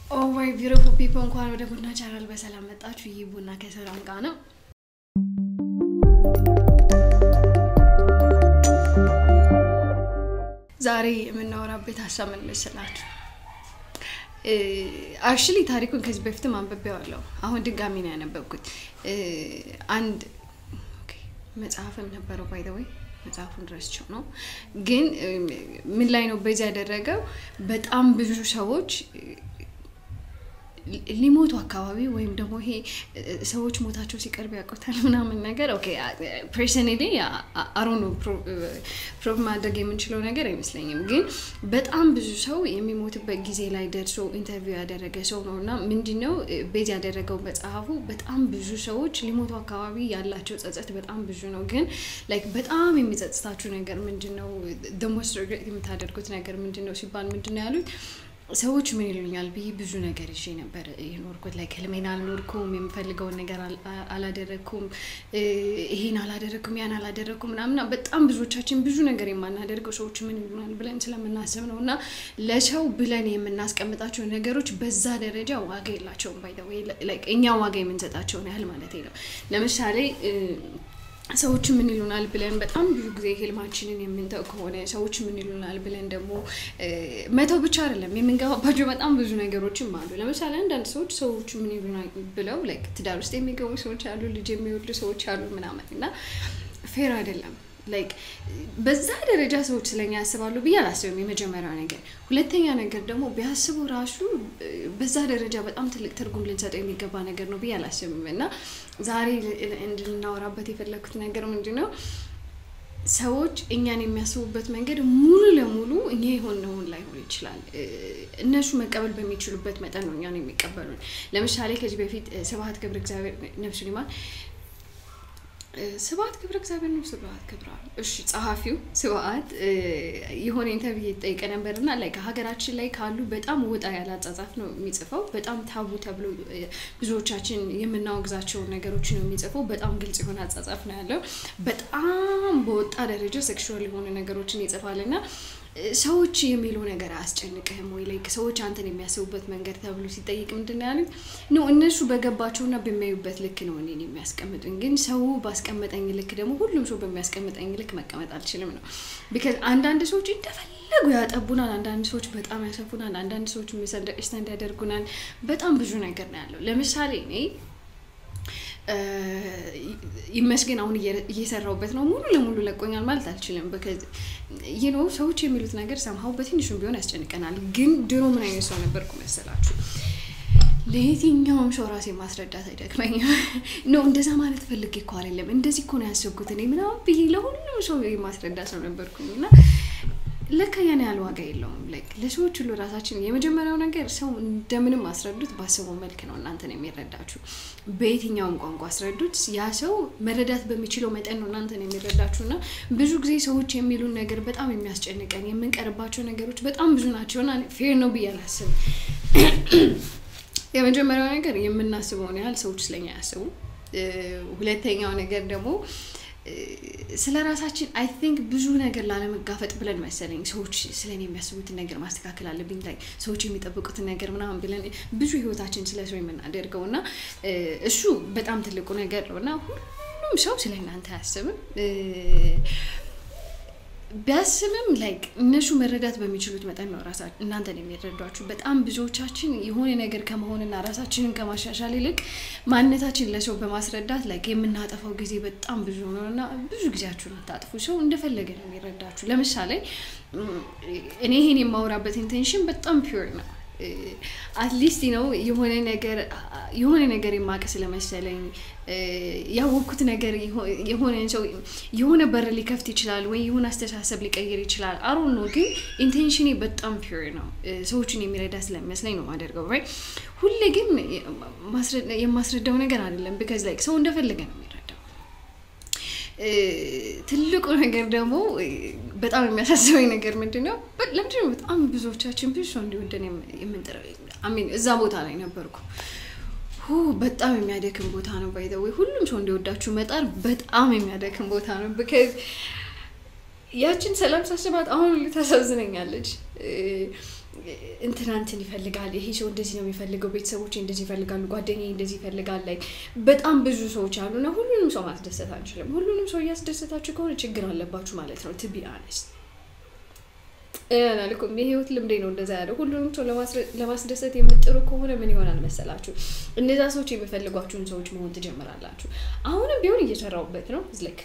ኦ ማይ ቢዩቲፉል ፒፕል እንኳን ወደ ቡና ቻናል በሰላም መጣችሁ። ይህ ቡና ከሰላም ጋር ነው። ዛሬ የምናወራበት ሀሳብ ምን መሰላችሁ? አክቹሊ ታሪኩን ከዚህ በፊትም አንብቤዋለሁ። አሁን ድጋሚ ነው ያነበብኩት። አንድ መጽሐፍም ነበረው ባይ ዘ ወይ መጽሐፉን ረስቸው ነው ግን ምን ላይ ነው በዚህ ያደረገው በጣም ብዙ ሰዎች ሊሞቱ አካባቢ ወይም ደግሞ ይሄ ሰዎች ሞታቸው ሲቀርብ ያውቁታል ምናምን ነገር ኦኬ ፐርሰናሊ አሮ ነው ፕሮቭ ማድረግ የምንችለው ነገር አይመስለኝም። ግን በጣም ብዙ ሰው የሚሞትበት ጊዜ ላይ ደርሶ ኢንተርቪው ያደረገ ሰው ነው እና ምንድነው ቤዝ ያደረገው መጽሐፉ በጣም ብዙ ሰዎች ሊሞቱ አካባቢ ያላቸው ጸጸት በጣም ብዙ ነው። ግን ላይክ በጣም የሚጸጽታችሁ ነገር ምንድን ነው? ደሞስ የምታደርጉት ነገር ምንድን ነው ሲባል ምንድን ነው ያሉት ሰዎች ምን ይሉኛል ብዬ ብዙ ነገር ይዤ ነበር የኖርኩት። ላይ ህልሜን አልኖርኩም፣ የምፈልገውን ነገር አላደረግኩም፣ ይሄን አላደረግኩም፣ ያን አላደረግኩም ምናምና በጣም ብዙዎቻችን ብዙ ነገር የማናደርገው ሰዎች ምን ይሉናል ብለን ስለምናስብ ነው። እና ለሰው ብለን የምናስቀምጣቸው ነገሮች በዛ ደረጃ ዋጋ የላቸውም። ባይ እኛ ዋጋ የምንሰጣቸውን ያህል ማለት ነው። ለምሳሌ ሰዎች ምን ይሉናል ብለን በጣም ብዙ ጊዜ ህልማችንን የምንተው ከሆነ ሰዎች ምን ይሉናል ብለን ደግሞ መተው ብቻ አይደለም የምንገባባቸው በጣም ብዙ ነገሮችም አሉ። ለምሳሌ አንዳንድ ሰዎች ሰዎች ምን ይሉናል ብለው ላይክ ትዳር ውስጥ የሚገቡ ሰዎች አሉ፣ ልጅ የሚወልዱ ሰዎች አሉ ምናምን እና ፌር አይደለም። ላይክ በዛ ደረጃ ሰዎች ስለኛ ያስባሉ ብዬ አላስብም። የመጀመሪያው ነገር። ሁለተኛ ነገር ደግሞ ቢያስቡ ራሱ በዛ ደረጃ በጣም ትልቅ ትርጉም ልንሰጠው የሚገባ ነገር ነው ብዬ አላስብም እና ዛሬ እንድናወራበት የፈለግኩት ነገር ምንድን ነው ሰዎች እኛን የሚያስቡበት መንገድ ሙሉ ለሙሉ እኛ የሆነውን ላይሆን ይችላል። እነሱ መቀበል በሚችሉበት መጠን ነው እኛን የሚቀበሉን። ለምሳሌ ከዚህ በፊት ስብሐት ገብረ እግዚአብሔር ነፍሱን ይማር ስብሐት ገብረ እግዚአብሔር ነው። ስብሐት ገብረ እሺ፣ ጸሐፊው ስብሐት የሆነ ኢንተርቪው የተጠየቀ ነበር እና ላይ ከሀገራችን ላይ ካሉ በጣም ወጣ ያለ አጻጻፍ ነው የሚጽፈው። በጣም ታቡ ተብሎ ብዙዎቻችን የምናወግዛቸውን ነገሮች ነው የሚጽፈው። በጣም ግልጽ የሆነ አጻጻፍ ነው ያለው። በጣም በወጣ ደረጃ ሴክሹዋል የሆኑ ነገሮችን ይጽፋል እና ሰዎች የሚሉ ነገር አያስጨንቅህም ወይ? ላይ ሰዎች አንተን የሚያስቡበት መንገድ ተብሎ ሲጠይቅ ምንድን ነው ያሉት? ነው እነሱ በገባቸውና በሚያዩበት ልክ ነው እኔን የሚያስቀምጡኝ። ግን ሰው ባስቀመጠኝ ልክ ደግሞ ሁሉም ሰው በሚያስቀምጠኝ ልክ መቀመጥ አልችልም ነው። ቢካዝ አንዳንድ ሰዎች እንደፈለጉ ያጠቡናል፣ አንዳንድ ሰዎች በጣም ያሰፉናል፣ አንዳንድ ሰዎች ሚስአንደርስታንድ ያደርጉናል። በጣም ብዙ ነገር ነው ያለው። ለምሳሌ እኔ ይመስገን አሁን እየሰራውበት ነው። ሙሉ ለሙሉ ለቆኛል ማለት አልችልም። ይህ ነው ሰዎች የሚሉት ነገር ሰምሀው በትንሹም ቢሆን ያስጨንቀናል። ግን ድሮ ምን አይነት ሰው ነበርኩ መሰላችሁ? ለየትኛውም ሰው ራሴ ማስረዳት አይደክመኝም። ነው እንደዛ ማለት ፈልጌ እኮ አይደለም፣ እንደዚህ እኮ ነው ያሰብኩት እኔ ምናምን ብዬ ለሁሉም ሰው የማስረዳ ሰው ነበርኩኝ እና ለካ ያን ያህል ዋጋ የለውም። ላይክ ለሰዎች ሁሉ ራሳችን የመጀመሪያው ነገር ሰው እንደምንም አስረዱት፣ ባሰበው መልክ ነው እናንተን የሚረዳችሁ። በየትኛውም ቋንቋ አስረዱት፣ ያ ሰው መረዳት በሚችለው መጠን ነው እናንተን የሚረዳችሁ። እና ብዙ ጊዜ ሰዎች የሚሉን ነገር በጣም የሚያስጨንቀን የምንቀርባቸው ነገሮች በጣም ብዙ ናቸውና ፌር ነው ብዬ አላስብም። የመጀመሪያው ነገር የምናስበውን ያህል ሰዎች ስለኛ ያስቡ። ሁለተኛው ነገር ደግሞ ስለ ራሳችን አይ ቲንክ ብዙ ነገር ላለመጋፈጥ ብለን መሰለኝ ሰዎች ስለኔ የሚያስቡትን ነገር ማስተካከል አለብኝ ላይ ሰዎች የሚጠብቁትን ነገር ምናምን ብለን ብዙ ህይወታችን ስለ ሰው የምናደርገው እና እሱ በጣም ትልቁ ነገር ነው እና ሁሉም ሰው ስለ እናንተ አያስብም። ቢያስብም ላይክ እነሱ መረዳት በሚችሉት መጠን ነው ራሳ እናንተን የሚረዷችሁ። በጣም ብዙዎቻችን የሆነ ነገር ከመሆንና ራሳችንን ከማሻሻል ይልቅ ማንነታችን ለሰው በማስረዳት ላይክ የምናጠፋው ጊዜ በጣም ብዙ ነው እና ብዙ ጊዜያችሁን አታጥፉ። ሰው እንደፈለገ ነው የሚረዳችሁ። ለምሳሌ እኔ ይሄን የማወራበት ኢንቴንሽን በጣም ፒውር ነው። አትሊስት ነው የሆነ ነገር የሆነ ነገር የማቅ ስለመሰለኝ ያወቅኩት ነገር የሆነ ሰው የሆነ በር ሊከፍት ይችላል ወይ የሆነ አስተሳሰብ ሊቀይር ይችላል። አሮ ነው ግን ኢንቴንሽኔ በጣም ፒር ነው። ሰዎችን የሚረዳ ስለሚመስለኝ ነው ማደርገው። ራይ ሁሌ ግን የማስረዳው ነገር አይደለም። ቢካዝ ላይክ ሰው እንደፈለገ ነው የሚረዳው። ትልቁ ነገር ደግሞ በጣም የሚያሳስበኝ ነገር ምንድን ነው? ለምንድን ነው በጣም ብዙዎቻችን ብዙ ሰው እንዲወደን የምንጥረው? አሚን እዛ ቦታ ላይ ነበርኩ። በጣም የሚያደክም ቦታ ነው። ባይ ወይ ሁሉም ሰው እንዲወዳችሁ መጣር በጣም የሚያደክም ቦታ ነው። ብከዝ ያችን ሰላም ሳስባት አሁን ታሳዝነኛለች። እንትና እንትን ይፈልጋል፣ ይሄ ሰው እንደዚህ ነው የሚፈልገው፣ ቤተሰቦች እንደዚህ ይፈልጋሉ፣ ጓደኛ እንደዚህ ይፈልጋል። ላይ በጣም ብዙ ሰዎች አሉና ሁሉንም ሰው ማስደሰት አንችልም። ሁሉንም ሰው እያስደሰታችሁ ከሆነ ችግር አለባችሁ ማለት ነው። ቱ ቢ አነስት አላልኩም። የህይወት ልምዴ ነው እንደዛ ያለው። ሁሉንም ሰው ለማስደሰት የምጥሩ ከሆነ ምን ይሆናል መሰላችሁ? እነዛ ሰዎች የሚፈልጓችሁን ሰዎች መሆን ትጀምራላችሁ። አሁንም ቢሆን እየሰራውበት ነው ዝልክ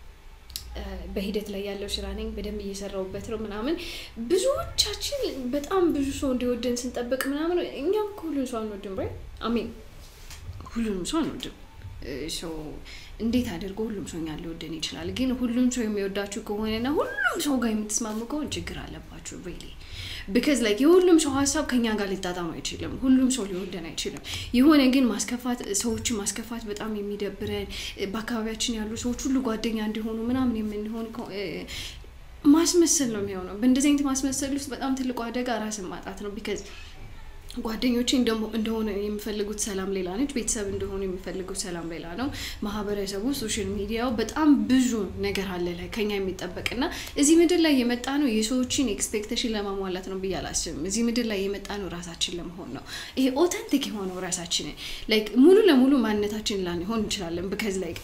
በሂደት ላይ ያለው ስራ ነኝ። በደንብ እየሰራውበት ነው ምናምን። ብዙዎቻችን በጣም ብዙ ሰው እንዲወደን ስንጠብቅ ምናምን እኛም ሁሉም ሰው አንወድም። ራይ አሚን ሁሉንም ሰው አንወድም። ሰው እንዴት አድርጎ ሁሉም ሰው እኛን ሊወደን ይችላል? ግን ሁሉም ሰው የሚወዳችሁ ከሆነና ሁሉም ሰው ጋር የምትስማሙ ከሆነ ችግር አለባችሁ ሪሊ ቢካዝ ላይክ የሁሉም ሰው ሀሳብ ከኛ ጋር ሊጣጣም አይችልም። ሁሉም ሰው ሊወደን አይችልም። የሆነ ግን ማስከፋት ሰዎችን ማስከፋት በጣም የሚደብረን በአካባቢያችን ያሉ ሰዎች ሁሉ ጓደኛ እንዲሆኑ ምናምን የምንሆን ማስመሰል ነው የሚሆነው። በእንደዚህ አይነት ማስመሰል ውስጥ በጣም ትልቁ አደጋ ራስን ማጣት ነው። ቢካዝ ጓደኞቼ እንደሆነ የሚፈልጉት ሰላም ሌላ ነች። ቤተሰብ እንደሆኑ የሚፈልጉት ሰላም ሌላ ነው። ማህበረሰቡ፣ ሶሻል ሚዲያው በጣም ብዙ ነገር አለ ላይ ከኛ የሚጠበቅና እዚህ ምድር ላይ የመጣ ነው የሰዎችን ኤክስፔክቴሽን ለማሟላት ነው ብዬ አላስብም። እዚህ ምድር ላይ የመጣ ነው ራሳችን ለመሆን ነው። ይሄ ኦተንቲክ የሆነው ራሳችንን ላይክ ሙሉ ለሙሉ ማንነታችን ላንሆን እንችላለን። ብከዝ ላይክ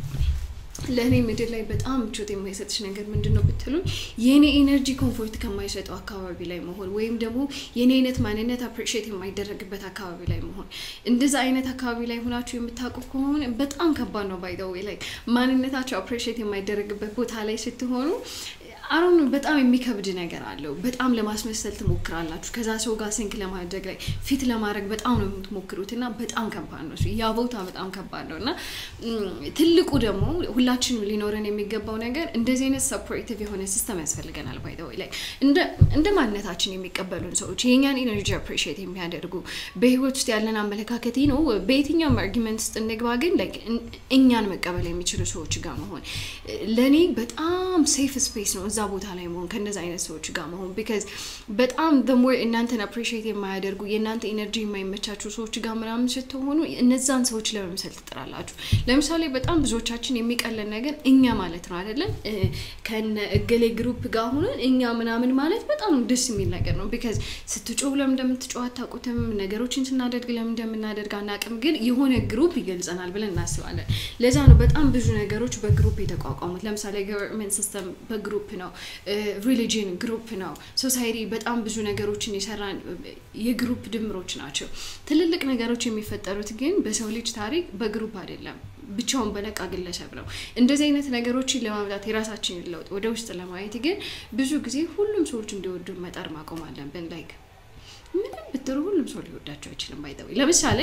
ለእኔ ምድር ላይ በጣም ምቾት የማይሰጥሽ ነገር ምንድን ነው ብትሉኝ፣ የእኔ ኤነርጂ ኮምፎርት ከማይሰጠው አካባቢ ላይ መሆን ወይም ደግሞ የእኔ አይነት ማንነት አፕሪሺየት የማይደረግበት አካባቢ ላይ መሆን። እንደዛ አይነት አካባቢ ላይ ሆናችሁ የምታውቁ ከሆነ በጣም ከባድ ነው። ባይ ዘ ዌይ ላይ ማንነታቸው አፕሪሺየት የማይደረግበት ቦታ ላይ ስትሆኑ አሁን በጣም የሚከብድ ነገር አለው። በጣም ለማስመሰል ትሞክራላችሁ። ከዛ ሰው ጋር ስንክ ለማድረግ ላይ ፊት ለማድረግ በጣም ነው የምትሞክሩት እና በጣም ከባድ ነው። ያ ቦታ በጣም ከባድ ነው እና ትልቁ ደግሞ ሁላችንም ሊኖረን የሚገባው ነገር እንደዚህ አይነት ሰፖርቲቭ የሆነ ሲስተም ያስፈልገናል። ባይ ዘ ወይ ላይ እንደ ማንነታችን የሚቀበሉን ሰዎች የእኛን ኢነርጂ አፕሪሺየት የሚያደርጉ በህይወት ውስጥ ያለን አመለካከት ነው። በየትኛውም አርጊመንት ውስጥ እንግባ፣ ግን እኛን መቀበል የሚችሉ ሰዎች ጋር መሆን ለእኔ በጣም ሴፍ ስፔስ ነው። እዛ ቦታ ላይ መሆን ከእነዚ አይነት ሰዎች ጋር መሆን ቢካዝ በጣም ሞር እናንተን አፕሪሺየት የማያደርጉ የእናንተ ኤነርጂ የማይመቻችሁ ሰዎች ጋር ምናምን ስትሆኑ እነዛን ሰዎች ለመምሰል ትጥራላችሁ። ለምሳሌ በጣም ብዙዎቻችን የሚቀለን ነገር እኛ ማለት ነው አይደለም። ከነ እገሌ ግሩፕ ጋር ሆነን እኛ ምናምን ማለት በጣም ደስ የሚል ነገር ነው። ቢካዝ ስትጮህ ለምን እንደምትጮህ አታውቁትም። ነገሮችን ስናደርግ ለምን እንደምናደርግ አናውቅም። ግን የሆነ ግሩፕ ይገልጸናል ብለን እናስባለን። ለዛ ነው በጣም ብዙ ነገሮች በግሩፕ የተቋቋሙት። ለምሳሌ ገቨርንመንት ሲስተም በግሩፕ ነው። ሪሊጅን ግሩፕ ነው። ሶሳይቲ በጣም ብዙ ነገሮችን የሰራን የግሩፕ ድምሮች ናቸው። ትልልቅ ነገሮች የሚፈጠሩት ግን በሰው ልጅ ታሪክ በግሩፕ አይደለም፣ ብቻውን በነቃ ግለሰብ ነው። እንደዚህ አይነት ነገሮችን ለማምጣት የራሳችንን ለውጥ ወደ ውስጥ ለማየት ግን ብዙ ጊዜ ሁሉም ሰዎች እንዲወዱ መጣር ማቆም አለብን። ላይክ ምንም ብትሩ ሁሉም ሰው ሊወዳቸው አይችልም። ባይጠዊ ለምሳሌ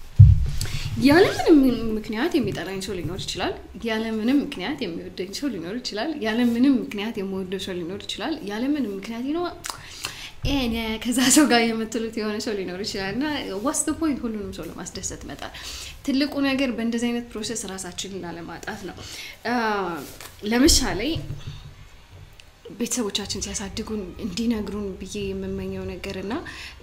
ያለምንም ምክንያት የሚጠላኝ ሰው ሊኖር ይችላል። ያለምንም ምክንያት የሚወደኝ ሰው ሊኖር ይችላል። ያለምንም ምክንያት የምወደው ሰው ሊኖር ይችላል። ያለምንም ምክንያት ነው ከዛ ሰው ጋር የምትሉት የሆነ ሰው ሊኖር ይችላል እና ዋስ ፖይንት ሁሉንም ሰው ለማስደሰት መጣር። ትልቁ ነገር በእንደዚህ አይነት ፕሮሰስ ራሳችንን ላለማጣት ነው። ለምሳሌ ቤተሰቦቻችን ሲያሳድጉን እንዲነግሩን ብዬ የምመኘው ነገር እና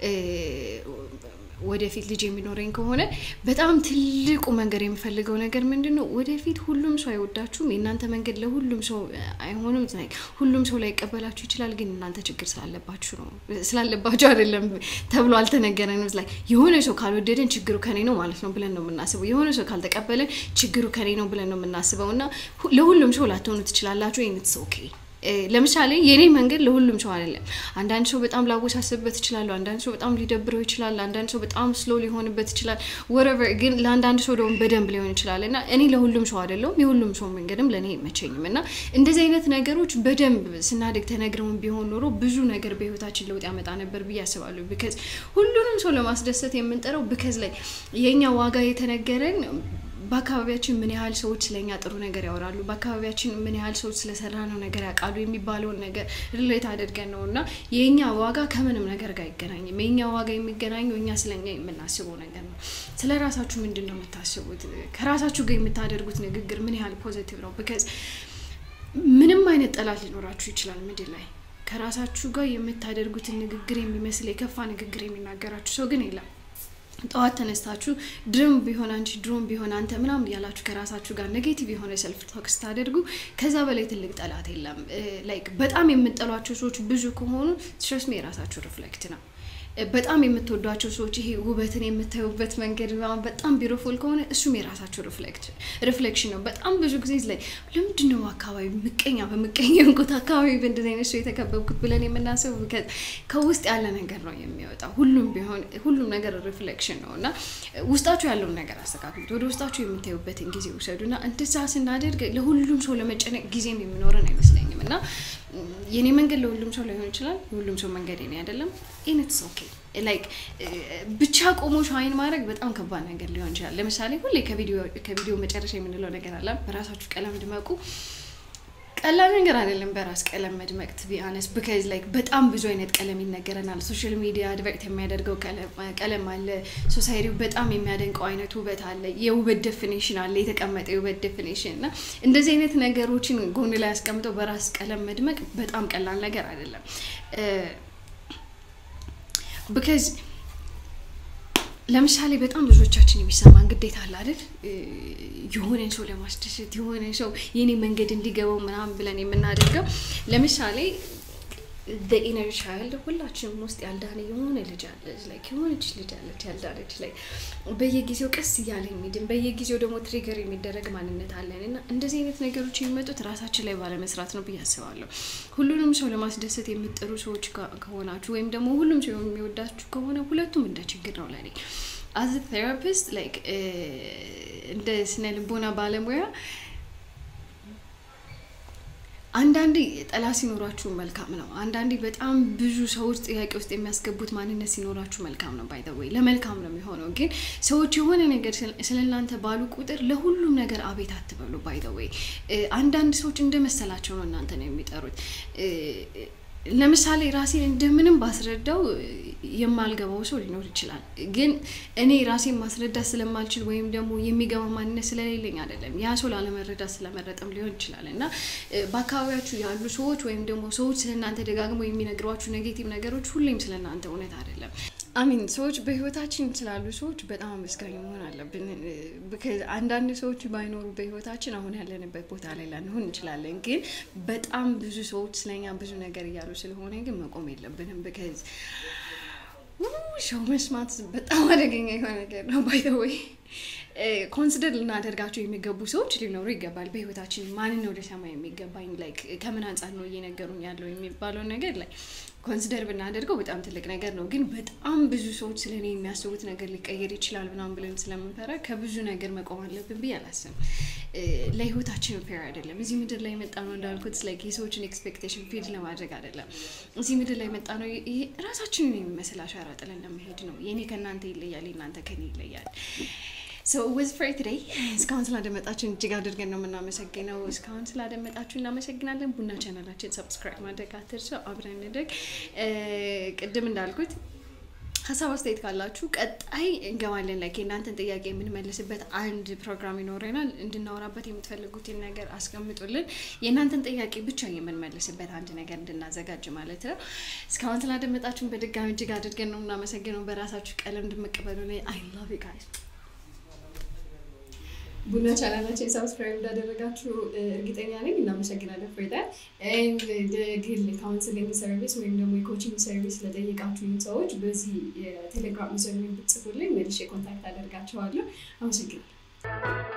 ወደፊት ልጅ የሚኖረኝ ከሆነ በጣም ትልቁ መንገድ የሚፈልገው ነገር ምንድን ነው? ወደፊት ሁሉም ሰው አይወዳችሁም። የእናንተ መንገድ ለሁሉም ሰው አይሆንም። ሁሉም ሰው ላይቀበላችሁ ይችላል። ግን እናንተ ችግር ስላለባችሁ ነው ስላለባችሁ አይደለም ተብሎ አልተነገረንም። ላይ የሆነ ሰው ካልወደደን ችግሩ ከኔ ነው ማለት ነው ብለን ነው የምናስበው። የሆነ ሰው ካልተቀበለን ችግሩ ከኔ ነው ብለን ነው የምናስበው እና ለሁሉም ሰው ላትሆኑ ትችላላችሁ። ይነት ኦኬ ለምሳሌ የኔ መንገድ ለሁሉም ሰው አይደለም። አንዳንድ ሰው በጣም ላወሳስብበት ይችላሉ። አንዳንድ ሰው በጣም ሊደብረው ይችላል። አንዳንድ ሰው በጣም ስሎ ሊሆንበት ይችላል። ወረቨር ግን ለአንዳንድ ሰው ደግሞ በደንብ ሊሆን ይችላል እና እኔ ለሁሉም ሰው አይደለሁም። የሁሉም ሰው መንገድም ለእኔ አይመቸኝም እና እንደዚህ አይነት ነገሮች በደንብ ስናድግ ተነግረውን ቢሆን ኖሮ ብዙ ነገር በህይወታችን ለውጥ ያመጣ ነበር ብዬ አስባለሁ። ቢከዝ ሁሉንም ሰው ለማስደሰት የምንጠራው ብከዝ ላይ የእኛ ዋጋ የተነገረን በአካባቢያችን ምን ያህል ሰዎች ስለኛ ጥሩ ነገር ያወራሉ፣ በአካባቢያችን ምን ያህል ሰዎች ስለሰራ ነው ነገር ያውቃሉ የሚባለውን ነገር ሪሌት አድርገን ነው እና የእኛ ዋጋ ከምንም ነገር ጋር አይገናኝም። የእኛ ዋጋ የሚገናኘው እኛ ስለኛ የምናስበው ነገር ነው። ስለ ራሳችሁ ምንድን ነው የምታስቡት? ከራሳችሁ ጋር የምታደርጉት ንግግር ምን ያህል ፖዘቲቭ ነው? ቢካዝ ምንም አይነት ጠላት ሊኖራችሁ ይችላል ምድር ላይ ከራሳችሁ ጋር የምታደርጉትን ንግግር የሚመስል የከፋ ንግግር የሚናገራችሁ ሰው ግን የለም። ጠዋት ተነስታችሁ ድሮም ቢሆን አንቺ ድሮም ቢሆን አንተ ምናምን ያላችሁ ከራሳችሁ ጋር ኔጌቲቭ የሆነ ሰልፍ ቶክ ስታደርጉ ከዛ በላይ ትልቅ ጠላት የለም። ላይክ በጣም የምጠሏቸው ሰዎች ብዙ ከሆኑ ስትረስ የራሳችሁ ሪፍሌክት ነው። በጣም የምትወዷቸው ሰዎች ይሄ ውበትን የምታዩበት መንገድ ምናምን በጣም ቢሮፉል ከሆነ እሱም የራሳቸው ሪፍሌክሽን ነው። በጣም ብዙ ጊዜ ላይ ለምንድን ነው አካባቢ ምቀኛ በምቀኛ እንቁት አካባቢ በእንደዚህ አይነት ሰው የተከበብኩት ብለን የምናስበው ከውስጥ ያለ ነገር ነው የሚወጣው። ሁሉም ቢሆን ሁሉም ነገር ሪፍሌክሽን ነው እና ውስጣችሁ ያለውን ነገር አስተካክሉት። ወደ ውስጣችሁ የምታዩበትን ጊዜ ውሰዱ እና እንደዛ ስናደርግ ለሁሉም ሰው ለመጨነቅ ጊዜም የሚኖረን አይመስለኝም እና የኔ መንገድ ለሁሉም ሰው ላይሆን ይችላል። የሁሉም ሰው መንገድ የኔ አይደለም። ኢንትስ ኦኬ ላይክ ብቻ ቆሞ ሻይን ማድረግ በጣም ከባድ ነገር ሊሆን ይችላል። ለምሳሌ ሁሌ ከቪዲዮ መጨረሻ የምንለው ነገር አለ፣ በራሳችሁ ቀለም ድመቁ። ቀላል ነገር አይደለም በራስ ቀለም መድመቅ ቱ ቢ አነስ ቢካዝ ላይክ በጣም ብዙ አይነት ቀለም ይነገረናል። ሶሻል ሚዲያ አድቨርት የሚያደርገው ቀለም አለ። ሶሳይቲው በጣም የሚያደንቀው አይነት ውበት አለ። የውበት ዴፊኒሽን አለ፣ የተቀመጠ የውበት ዴፊኒሽን እና እንደዚህ አይነት ነገሮችን ጎን ላይ ያስቀምጠው በራስ ቀለም መድመቅ በጣም ቀላል ነገር አይደለም ቢካዝ ለምሳሌ በጣም ብዙዎቻችን የሚሰማን ግዴታ አለ አይደል? የሆነን ሰው ለማስደሰት የሆነ ሰው የኔ መንገድ እንዲገባው ምናምን ብለን የምናደርገው ለምሳሌ ኢነር ቻይልድ ሁላችንም ውስጥ ያልዳነ የሆነ ልጅ አለ ላይ የሆነች ልጅ አለች ያልዳነች ላይ በየጊዜው ቀስ እያለ የሚድን በየጊዜው ደግሞ ትሪገር የሚደረግ ማንነት አለን እና እንደዚህ አይነት ነገሮች የሚመጡት ራሳችን ላይ ባለመስራት ነው ብዬ አስባለሁ። ሁሉንም ሰው ለማስደሰት የምጥሩ ሰዎች ከሆናችሁ ወይም ደግሞ ሁሉም ሰው የሚወዳችሁ ከሆነ ሁለቱም እንደ ችግር ነው ለኔ አዝ ቴራፒስት ላይክ እንደ ስነ ልቦና ባለሙያ አንዳንዴ ጠላት ሲኖራችሁ መልካም ነው። አንዳንዴ በጣም ብዙ ሰዎች ጥያቄ ውስጥ የሚያስገቡት ማንነት ሲኖራችሁ መልካም ነው። ባይ ዘ ወይ ለመልካም ነው የሚሆነው። ግን ሰዎች የሆነ ነገር ስለ እናንተ ባሉ ቁጥር ለሁሉም ነገር አቤት አትበሉ። ባይ ዘ ወይ አንዳንድ ሰዎች እንደመሰላቸው ነው እናንተ ነው የሚጠሩት። ለምሳሌ ራሴን እንደምንም ባስረዳው የማልገባው ሰው ሊኖር ይችላል። ግን እኔ ራሴን ማስረዳት ስለማልችል ወይም ደግሞ የሚገባ ማንነት ስለሌለኝ አይደለም። ያ ሰው ላለመረዳት ስለመረጠም ሊሆን ይችላል እና በአካባቢያችሁ ያሉ ሰዎች ወይም ደግሞ ሰዎች ስለ እናንተ ደጋግሞ የሚነግሯችሁ ኔጌቲቭ ነገሮች ሁሌም ስለ እናንተ እውነት አይደለም። አሚን ሰዎች በህይወታችን ስላሉ ሰዎች በጣም አመስጋኝ መሆን አለብን። አንዳንድ ሰዎች ባይኖሩ በህይወታችን አሁን ያለንበት ቦታ ላይ ላንሆን እንችላለን። ግን በጣም ብዙ ሰዎች ስለኛ ብዙ ነገር እያሉ ስለሆነ ግን መቆም የለብንም። ብከዝ ሰው መስማት በጣም አደገኛ የሆነ ነገር ነው። ባይ ዘ ወይ ኮንሲደር ልናደርጋቸው የሚገቡ ሰዎች ሊኖሩ ይገባል በህይወታችን። ማንን ነው ልሰማ የሚገባኝ ላይክ ከምን አንጻር ነው እየነገሩኝ ያለው የሚባለውን ነገር ላይ ኮንሲደር ብናደርገው በጣም ትልቅ ነገር ነው። ግን በጣም ብዙ ሰዎች ስለ እኔ የሚያስቡት ነገር ሊቀየር ይችላል ምናምን ብለን ስለምንፈራ ከብዙ ነገር መቆም አለብን ብዬ አላስብም። ለህይወታችን ፌር አይደለም። እዚህ ምድር ላይ የመጣ ነው እንዳልኩት ላይክ የሰዎችን ኤክስፔክቴሽን ፊድ ለማድረግ አይደለም። እዚህ ምድር ላይ የመጣ ነው ራሳችንን የሚመስል አሻራ ጥለን ለመሄድ ነው። የኔ ከእናንተ ይለያል፣ የእናንተ ከኔ ይለያል። ሶ ወዝ ፍሬ ቱዴይ እስካሁን ስላደመጣችሁን እጅግ አድርገን ነው የምናመሰግነው። እስካሁን ስላደመጣችሁ እናመሰግናለን። ቡና ቻናላችን ሰብስክራይብ ማድረግ አትርሱ። አብረን እንደግ። ቅድም እንዳልኩት ሀሳብ አስተያየት ካላችሁ ቀጣይ እንገባለን። ላይ የእናንተን ጥያቄ የምንመልስበት አንድ ፕሮግራም ይኖረናል። እንድናወራበት የምትፈልጉትን ነገር አስቀምጡልን። የእናንተን ጥያቄ ብቻ የምንመልስበት አንድ ነገር እንድናዘጋጅ ማለት ነው። እስካሁን ስላደመጣችሁን በድጋሚ እጅግ አድርገን ነው የምናመሰግነው። በራሳችሁ ቀለም እንድመቀበሉ ላይ አይ ላቭ ዩ ጋይስ ቡና ቻናላችን ሰብስክራይብ እንዳደረጋችሁ እርግጠኛ ነኝ። እናመሰግናለን። ፍሬዳ ግል ካውንስሊንግ ሰርቪስ ወይም ደግሞ የኮችንግ ሰርቪስ ለጠየቃችሁኝ ሰዎች በዚህ የቴሌግራም ሚሰሩ ብጽፉልኝ መልሼ ኮንታክት አደርጋቸዋለሁ። አመሰግናለሁ።